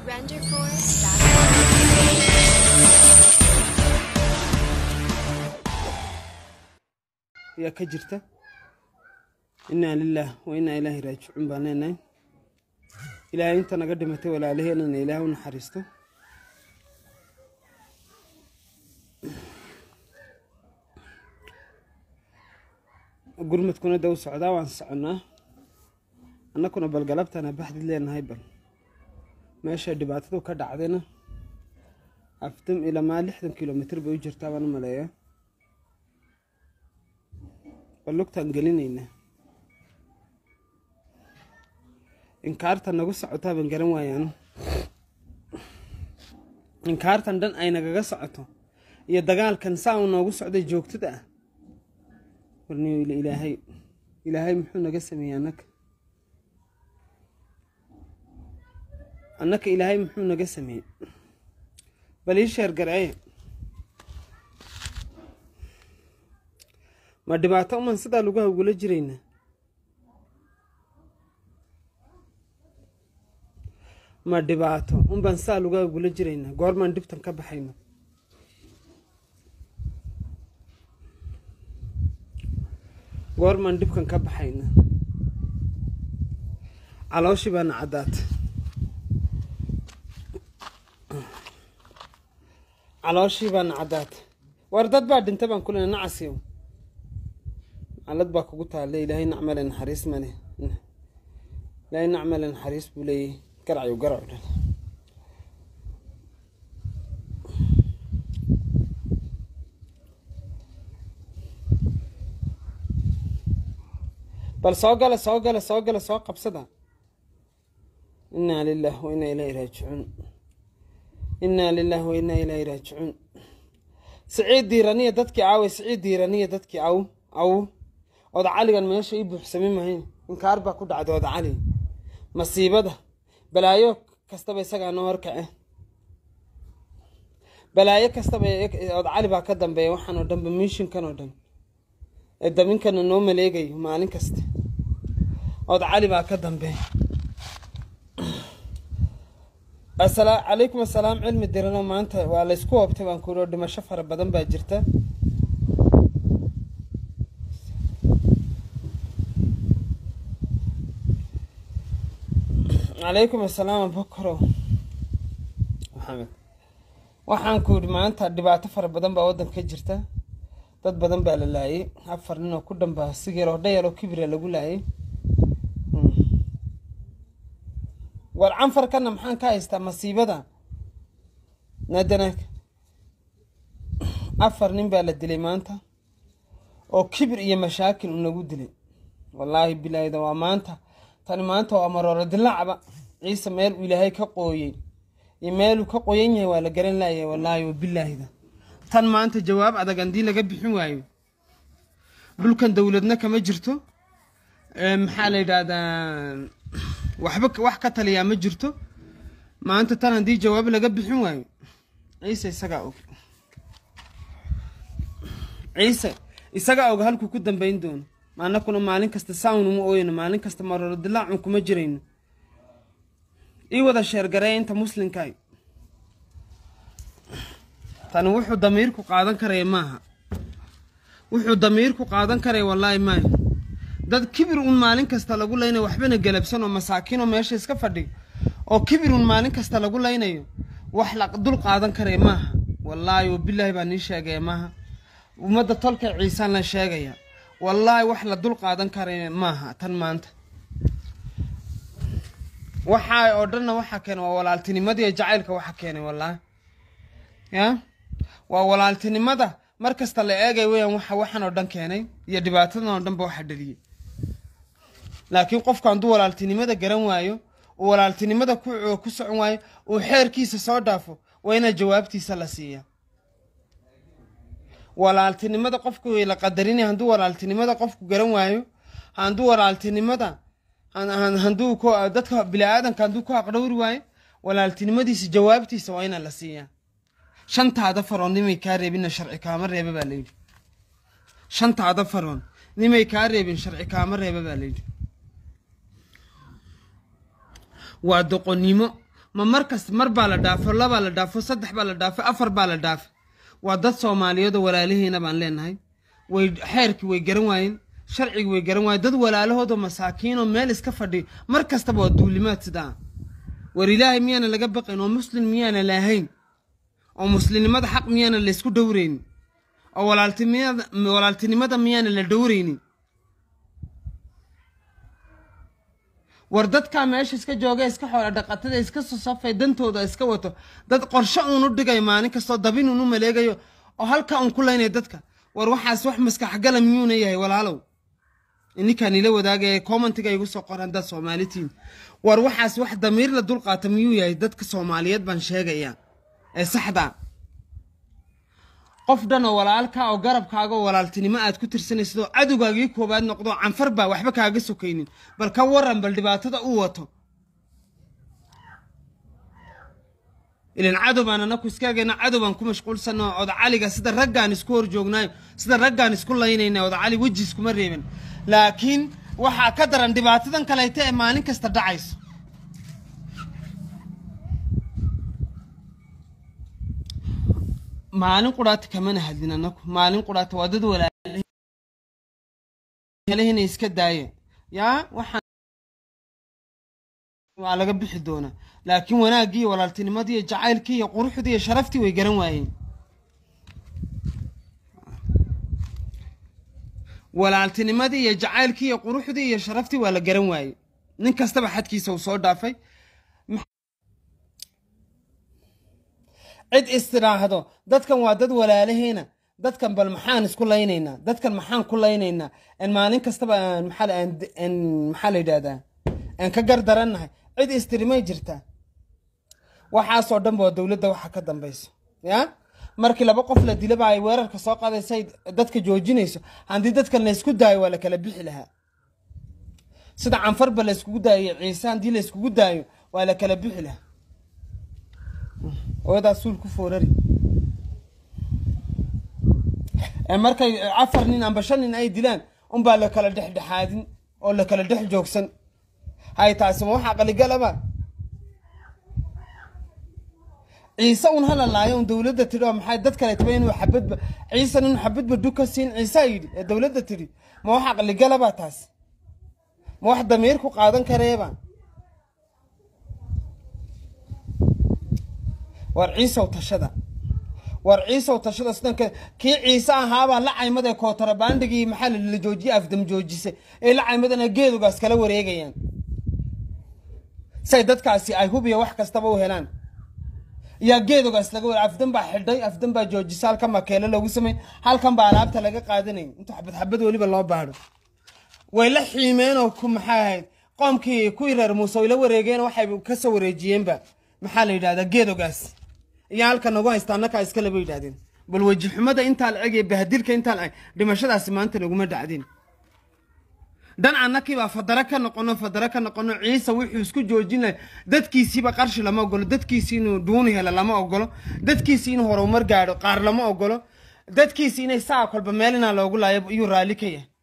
ayaa ka jirta innaa lilaah wa innaa ilaahi raajicuun baan leenahay ilaahay inta naga dhimatay walaalaheenana ilaah u naxariisto gurmadkuna da u socdaa waan soconnaa annakuna balgalabtana baxdid leenahay bal meesha dhibaatadu ka dhacdayna afdam ilamaa lixdan kilomitr bay u jirtaa baan u maleeyaa bal lugtaan gelinaynaa inkaarta nagu socotaa baan garan waayaan inkaartan dhan ay nagaga socoto iyo dagaalkan saa uu noogu socday joogtada ah warniyo ilaahay ilaahay muxuu naga sameeyey annaka annaka ilaahay muxuu naga sameeyey bal ii sheer garcee ma dhibaato uman sidaa lagu hawgula jiraynaa ma dhibaato unbaan sidaa lagu hawgula jiraynaa goormaan dhibtan ka baxayno goormaan dhibkan ka baxayna calooshii baana caddaatay calooshii baana caddaatay war dad baa dhintay baan kulena nacasiyo calad baa kugu taale ilaahay nacmale naxariis male ilaahay nacmale naxariis buu leeyahy garacyo garacu dhan bal soo gala soo gala soo gala soo qabsada innaa lilah wa innaa ilaahi raajicuun innaa lilah wa innaa ilaahi raajicuun siciid diiraniya dadkii aawey siciid diiraniya dadkii aw aw oda caligan meesha ii buuxsami mahayn inkaar baa ku dhacday oda cali masiibada balaayo kastaba isagaa noo horkace balaayo kastaba oda cali baa ka dambeeya waxaan oo dhanba miishinkan oo dhan ee daminkana noo maleegayo maalin kasta ood cali baa ka dambeeya calaykum assalaam cilmi diranoo maanta waa laysku hoobtay baan kuuri oo dhimasho fara badan baa jirta calaykum assalaam abokorow maxamed waxaan ku yidhi maanta dhibaato fara badan baa waddanka ka jirta dad badan baa la laayay afar nin oo ku dhambaa sigeer oo dhayar oo kibira lagu laayay war canfarkana maxaan ka haystaa masiibada nadanaag afar nin baa la dilay maanta oo kibir iyo mashaakil unagu dilay wallaahi bilaahida waa maanta tani maanta waa marooro dilaacba ciise meel uu ilaahay ka qooyey iyo meeluu ka qoyan yahay waa la garan laayay wallaahi wabilaahida tan maanta jawaab adag haddii laga bixin waayo dhulkan dowladna kama jirto maxaa la yidhaahdaa waxba wax ka taliyaa ma jirto maanta tan haddii jawaab laga bixin waayo ciise isagaa og ciise isagaa og halkuu ku dambayn doono maanakuna maalin kasta sawn uma ooyno maalin kasta maroro dilaacun kuma jirayno ii wada sheergareeya inta muslimkaay tani wuxuu damiirku qaadan karaya maaha wuxuu damiirku qaadan karaya wallaahi maayo dad kibir un maalin kasta lagu laynayo waxbana galabsan oo masaakiinoo meesha iska fadhiyo oo kibir un maalin kasta lagu laynayo wax la dul qaadan karaya maaha wallaahi wabilaahi baa nii sheegaya maaha ummadda tolka ciisaan la sheegaya wallaahi wax la dul qaadan karaya maaha tan maanta waxaa oo dhanna waxaa keenay waa walaaltinimadii jacaylka waxa keenay wallaahi ya waa walaaltinimada mar kasta la eegay weyaan waxa waxan oo dhan keenay iyo dhibaatadan oo dhanba waxa dhaliyey laakiin qofku hadduu walaaltinimada garan waayo uu walaaltinimada ku socon waayo uu xeerkiisa soo dhaafo waa inaa jawaabtiisa la siiyaa walaaltinimada qofku way la qadarinaya hadduu walaaltinimada qofku garan waayo hadduu walaaltinimada hadduu dadka bini-aadanka hadduu ku aqdhowri waayo walaaltinimadiisa jawaabtiisa waa inaa la siiyaa shantaada faroon nimay kaa reebinna sharci kaama reeba baa layidhi shantaada faroon nimay kaa reebin sharci kaama reeba baa layidhi waa doqonnimo ma mar kasta mar baa la dhaafo labaa la dhaafo saddex baa la dhaafo afar baa la dhaafo waa dad soomaaliyeed oo walaalihiina baan leenahay way xeerkii way garan waayeen sharcigi way garan waayeen dad walaalahoodoo masaakiinoo meel iska fadhiyo mar kastaba waa duulimaad sidaa war ilaahay miyaana laga baqayn oo muslim miyaana lahayn oo muslimnimada xaq miyaana laysku dhowraynin oo walaaltinimada walaaltinimada miyaana la dhowraynin war dadkaa meesha iska jooga iska xoola dhaqatada iska sosafay dantooda iska wato dad qorshe uun u dhigayo maalin kastoo dabin uun u maleegayo oo halkaa uun ku laynaya dadka war waxaas wax maskaxgala miyuuna yahay walaalow ininkaan ila wadaagaya commentiga igu soo qoran dad soomaalitiin war waxaas wax damiir la dulqaata miyuu yahay dadka soomaaliyeed baan sheegayaa ee saxda qof dhan oo walaalka oo garabkaaga oo walaaltinimo aad ku tirsanaysid oo cadowgaagii koowaad noqdo canfar baa waxba kaaga sokaynin bal ka waran bal dhibaatada u wato ilan cadow baan anaku iskaagayna cadow baan ku mashquulsanno odacaliga sida raggaan isku hor joognaayo sida raggaan isku laynayna odacali weji iskuma reeban laakiin waxaa ka daran dhibaatadan kaleyta ee maalin kasta dhacayso maalin quraata kamana hadlin anaku maalin quraata waa dad walaalahina iska daaya yaa waxaan waa laga bixi doonaa laakiin wanaaggii iyo walaaltinimadii iyo jacaylkii iyo quruxdii iyo sharaftii way garan waayeen walaaltinimadii iyo jacaylkii iyo quruxdii iyo sharaftii waa la garan waayey nin kastaba xadkiisa uu soo dhaafay cid istiraahdo dadkan waa dad walaalaheena dadkan bal maxaan isku laynaynaa dadkan maxaan ku laynaynaa maalin kastaba maxaa la yidhahdaa aan ka gardarannahay cid istirimay jirtaa waxaasoo dhanba waa dowladda waxa ka dambayso ya markii laba qof la dilaba ay weerarka soo qaadaysay dadka joojinayso haddii dadkan laysku daayo waa la kala bixi lahaa sida canfarba layskugu daayo ciise haddii layskugu daayo waa la kala bixi lahaa oodaas suul ku foorari markay afar nin amba shan nin ay dilaan unbaa la kala dhexdhexaadin oo la kala dhex joogsan hay taasi ma waxaa qaligalaba ciise un hala laayo un dowladda tidhi oo maxay dad kale taba inuu xabadba ciisan inuu xabadba duka siin ciisaa yidhi ee dowladda tidhi ma waxaa qaligalaba taasi ma wax damiir ku qaadan kareeba war ciisow tashada war ciisow tashada sidanka kii ciise ahaabaa la caymad ee kootarabandhigii maxaa la joojiyey afdam joojisay ee la caymadana geedugaas kala wareegayaan say dadkaasi ay hubiya wax kastaba u helaan yaa geedugaas laga ware afdan baa xidhay afdan baa joojisa halkan baa keelo loogu samey halkan baa alaabta laga qaadanay inta xabad xabad weliba loo baadho way la xiimeenoo ku maxaa ahayd qoomkii kuwii reer muuse way la wareegeen waxay kasoo wareejiyeenba maxaa la yidhahdaa geedogaas iyo halka nagu haysta annakaa iskale bay yidhahdeen bal weji xumada intaa la eg iyo bahadilka intaa la eg dhimashadaasi maanta naguma dhacdeen dhan annakii baa fadaro ka noqono fadaro ka noqono ciise wuxuu isku joojin lahay dadkiisiiba qarshi lama ogolo dadkiisii inuu duuni helo lama ogolo dadkiisii inuu horumar gaadho qaar lama ogolo dadkiisii inay saa kolba meel inaa loogu laayo iyuu raalli ka yahay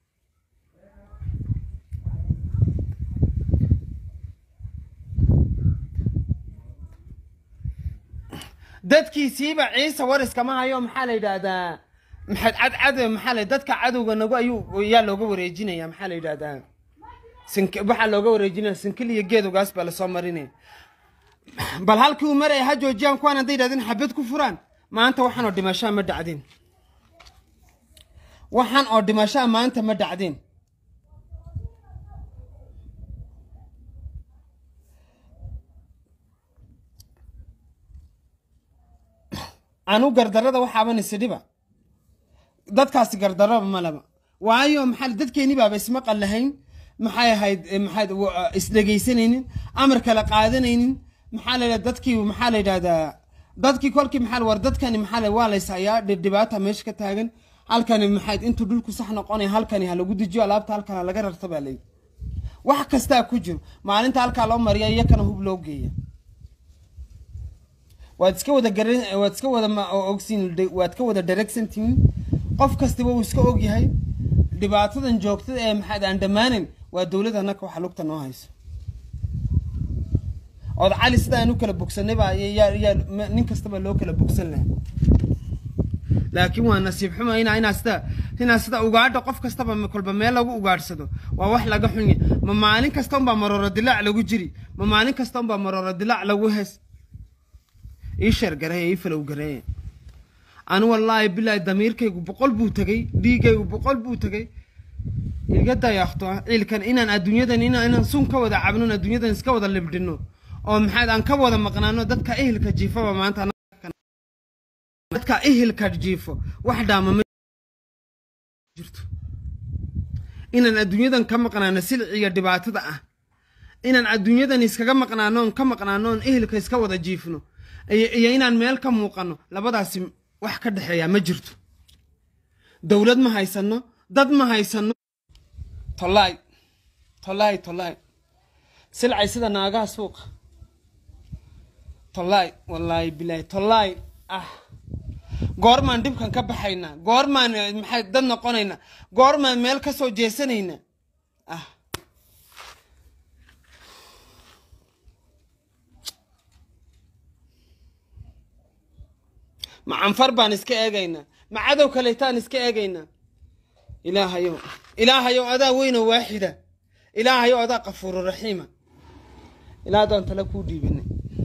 dadkiisiiba ciise war iskama hayo maxaa la yidhaahdaa maxaad cadcad maxaa la dadka cadowga nagu ayuu yaa looga wareejinaya maxaa la yidhahdaa sink waxaa looga wareejinaya sinkil iyo geedogaas baa lasoo marinaya bal halkii uu maraya ha joojiyaan kuwaan hadday yidhahdeen xabad ku furaan maanta waxaan oo dhimashaa ma dhacdeen waxaan oo dhimashaa maanta ma dhacdeen anu gardarada waxaaban isidhiba dadkaasi gardaraba malaba waayo maxaa dadkeeni baaba isma qallahayn maxay ahayd maxaad isdhegaysanaynin amar kala qaadanaynin maxaa la yidhahda dadkii maxaa la yidhahdaa dadkii kolkii maxaa war dadkani maxaa la waa lays hayaa dhibaata meesha ka taagan halkani maxayd intuu dhulku sax noqonaya halkani ha lagu dejiyo alaabta halkan ha laga rarta baa layidhi wax kastaa ku jiro maalinta halkaa loo mariya iyakana hub loo geeya waad iska wada garan waad iska wada ogsiin waad ka wada daragsantihiin qof kastaba uu iska ogyahay dhibaatadan joogtada ee maxaad aan dhammaanin waa dowladda annaka waxa lugta noo hayso ood cali sida aan u kala bogsanay baa yaa yaa nin kastaba loo kala bogsan lahaa laakiin waa nasiib xuma inaa inaa sida inaa sida ugaadha qof kastaba kolba meel lagu ugaadhsado waa wax laga xunya ma maalin kasta unbaa marooro dilaac lagu jiri ma maalin kasta unbaa marooro dilaac lagu hes ii sheer gareeya ii falow gareeya anu wallaahi bilaahi damiirkaygu boqol buu tegey dhiigaygu boqol buu tegey iga dayaaqto ciilkan inaan adduunyadan inaan inaan sun ka wada cabnon adduunyadan iska wada libdhino oo maxaad aan ka wada maqnaano dadka ehelka jiifaba maanta dadka ehelka jiifo wax dhaama ma jirto inaan adduunyadan ka maqnaano silciga dhibaatada ah inaan adduunyadan iskaga maqnaano oon ka maqnaano oon ehelka iska wada jiifno iyo inaan meel ka muuqano labadaasi wax ka dhexeeya ma jirto dowlad ma haysano dad ma haysano tolaay tolaay tolaay silcay sida naagaha suuqa tolaay wallaahi bilaahi tolaay ah goormaan dhibkan ka baxaynaa goormaan maxay dad noqonaynaa goormaan meel ka soo jeesanaynaa ah ma canfar baan iska eegaynaa ma cadow kaleetaan iska eegaynaa ilaahayow ilaahayow adaa weyno waaxida ilaahayow adaa qafuuru raxiima ilaa adaan tale kuu dhiibinay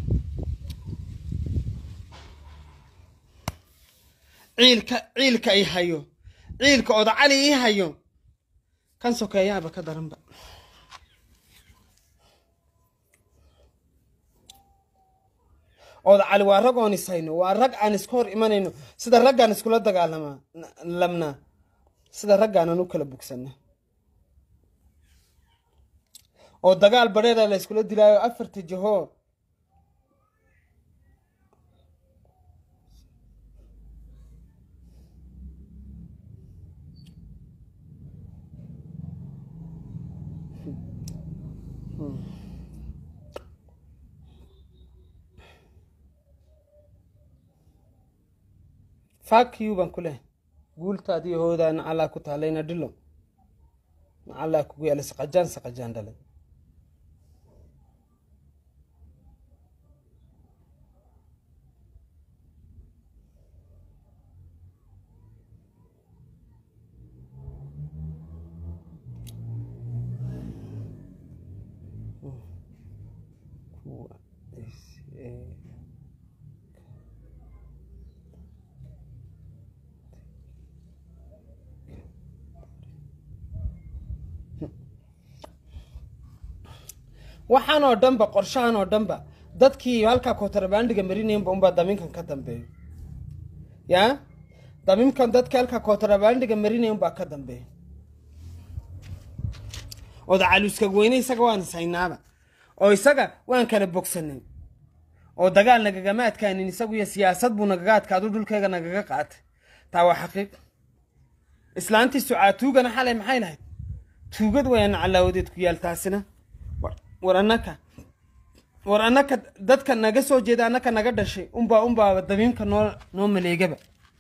ciilka ciilka i hayo ciilka oda cali ii hayo kan sokeeyaaba ka daranba oda cali waa rag oon is hayno waa rag aan iska hor imanayno sida raggaan iskula dagaalamaa lamnaa sida raggaanan u kala bogsana oo dagaal badheeda la yskula dilaayo afarta jahoo fakiyu baan ku leh guultaadiyo hoodaa nacallaa ku taalayna dhilo nacallaa kugu yaala saqajaan saqajaan dhalay waxaan oo dhanba qorshahan oo dhanba dadkii halkaa kootarbaandhiga marinaynba unbaa damiinkan ka dambeeyo yaa damiinkan dadkii halkaa kootarbaandhiga marinay unbaa ka dambeeyo oda caluuska weyne isaga waan ishaynaaba oo isaga waan kala bogsanay oo dagaal nagagama adkaanin isagu iyo siyaasad buu nagaga adkaadu dhulkayga nagaga qaatay taa waa xaqiiq islaantii sucaatuugana xalay maxay lahayd tuugad wayaan calaawadeed ku yaal taasina war annaka war annaka dadka naga soo jeeda annaka naga dhashay unbaa unbaaba damiimka noo noo maleegaba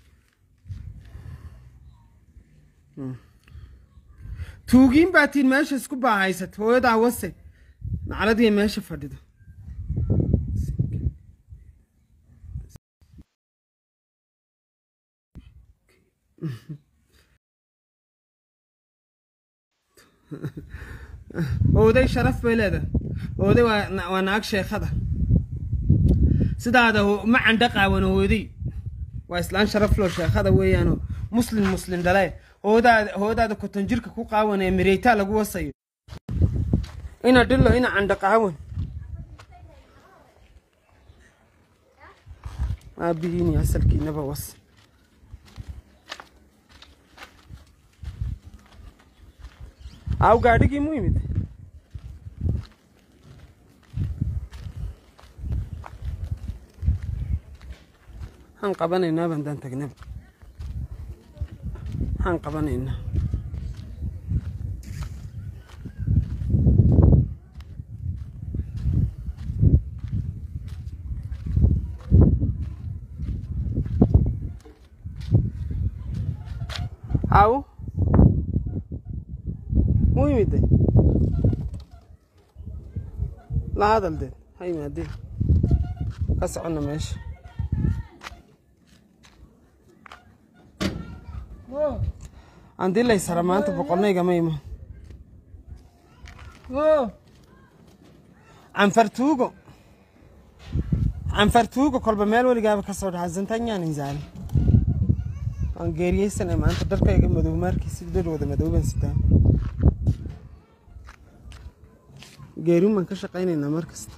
tuugiin baa tiin meesha isku baahaysat hooyadaa wase nacladiiya meesha fadhido ooday sharaf bay leedahay ooday waa naag sheekhada sidaada ma candha qaawan hooday waa islaan sharaf loo sheekhada weeyaanoo muslim muslim dhale hoodaada hoodaada koton jirka ku qaawan ee mireytaa lagu wasayo ina dhillo ina candha qaawan aabihiini asalkiinaba was aw gaadhigii mu yimid maxaan qabanaynaa bandaan tagnaba maxaan qabanaynaa aw mu yimide la hadal deed ha yimaadeen ka soconna meesha andii laysara maanta boqolnaygama imaan canfartuugo canfartuugo kolba meel weligaaba ka soo dhaxa zantanyaan inzaali waan geeriyeysanay maanta dharkayga madow maarkiisi dhar wada madooban sitaa geerin baan ka shaqaynaynaa mar kasta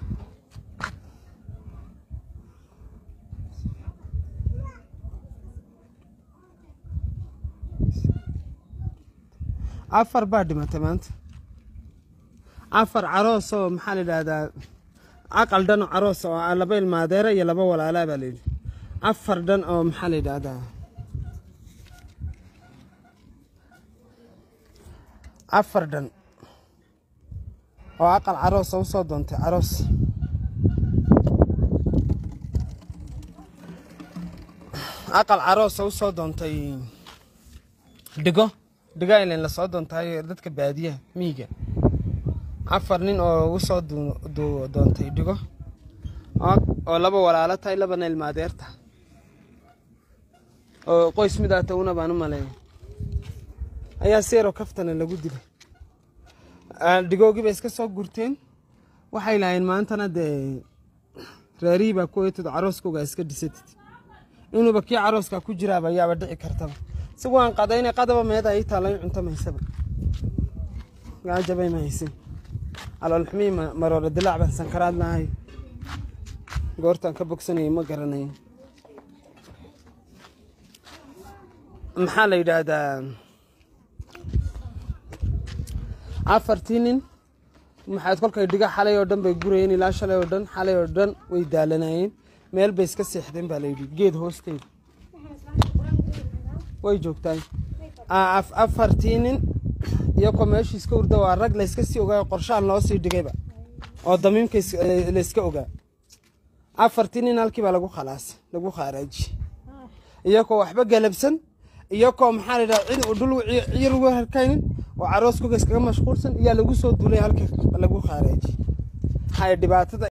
afar baa dhimatay maanta afar caroos oo maxaa la yidhaahdaa aqal dhan oo caroos oo ah laba ilmaadeera iyo laba walaalaa baa layidhi afar dhan oo maxaa la yidhaahdaa afar dhan oo aqal caroos oo usoo doontay caroos aqal caroos oo usoo doontay dhigo dhigo ilan lasoo doontaay dadka baadiyaha miyiga afar nin oo usoo doontay dhigo oo laba walaalo tahay labana ilmaadeerta oo qoys midaata una baan u maleeya ayaa seero kaftana lagu dilay dhigoogii bay iska soo gurteen waxay lahayn maantana dee reerihii baa ku eetid carooskooga iska dhisatid inuuba kii carooska ku jiraaba ayaaba dhici kartaba si waan qadayna qadaba meeda ay taala in cunto maysaba gaajabay ma haysin aloolxumii maroora dilaac baan sankaraad lahay goortaan ka bogsanayay ma garanayo maxaa la yidhaahdaa afartii nin maxaad kolkay dhiga xalay oo dhan bay gurayeen ilaa shalay oo dhan xalay oo dhan way daalanayeen meel bay iska seexdeen baa layidhi geed hoosteeda way joogtaan afartii nin iyakoo meeshii iska urda waa rag layska sii ogaayo qorshaan loo sii dhigayba oo damiimka layska ogaa afartii nin halkii baa lagu khalaasay lagu khaaraajiyey iyakoo waxba galabsan iyakoo maxaa la yidhaha cid dhul ciyar ugu harkaynin oo carooskooga iskaga mashquulsan iyaa lagu soo duulay halkii lagu khaaraajiyey hay dhibaatada